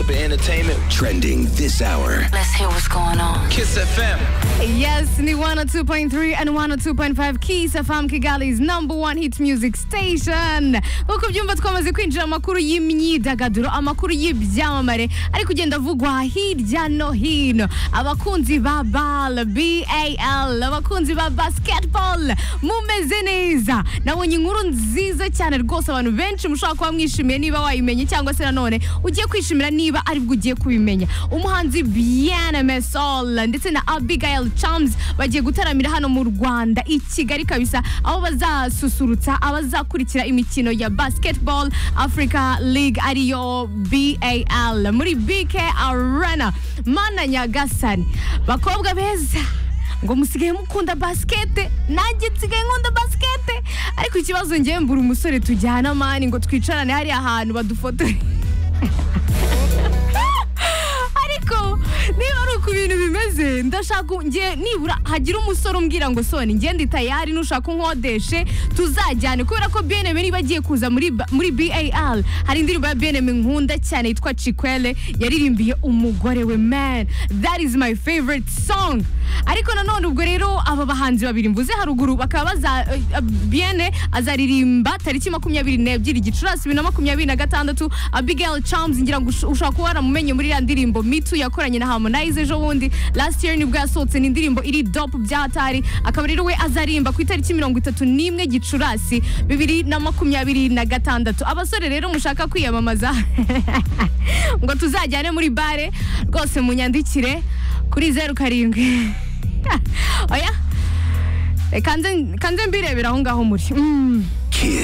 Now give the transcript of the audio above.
entertainment, but entertainment. Trending this hour. Let's hear what's going on. Kiss FM. Yes, ni 102.3 and 102.5 Kiss FM Kigali's number one hit music station. Nk'uko byumva twamaze kwinjira mu makuru y'imyidagaduro, amakuru y'ibyamamare ari kugenda avugwa hirya no hino. Abakunzi ba BAL, BAL, abakunzi ba basketball, mumeze neza. Nabonye inkuru nziza cyane rwose abantu benshi mushobora kuba mwishimiye niba wayimenye cyangwa se nanone ugiye kwishimira niba aribwo ugiye kubimenya. Umuhanzi Bien Sol ndetse na Abigail Charms bagiye gutaramira hano mu Rwanda i Kigali kabisa aho bazasusurutsa abazakurikira imikino ya Basketball Africa League ariyo BAL muri BK Arena Mana Nyagasani bakobwa beza ngo musigaye mukunda basikete nanjye nsigaye nkunda basikete ariko ikibazo ngewe mbura umusore tujyana mani ngo twicarane hariya ahantu badufotore ariko niba ari uku ibintu bimeze ndashaka nge nibura hagira umusore umbwira ngo soni nge ndi tayari nushaka unkodeshe tuzajyane kubera ko beneme niba agiye kuza muri ba- muri BAL hari indirimbo ya beneme nkunda cyane yitwa Chikwele yaririmbiye umugore we man that is my favorite song ariko nanone ubwo rero aba bahanzi babiri mvuze haruguru bakaba baza eh, eh, Bien azaririmba tariki makumyabiri n'ebyiri gicurasi bibiri na makumyabiri na gatandatu Abigail Charms ngira ngo ush- ushobora kuba waramumenye muri iriya ndirimbo Me Too yakoranye na Harmonize ejo bundi last year nibwo yasohotse ni indirimbo iri dop bya hatari akaba rero we azarimba ku itariki mirongo itatu n'imwe gicurasi bibiri na makumyabiri na gatandatu abasore rero mushaka kwiyamamaza ngo tuzajyane muri bare rwose munyandikire kuri zeru karindwi oya reka nze- ka nze mbirebera aho ngaho muri Mm. Kiss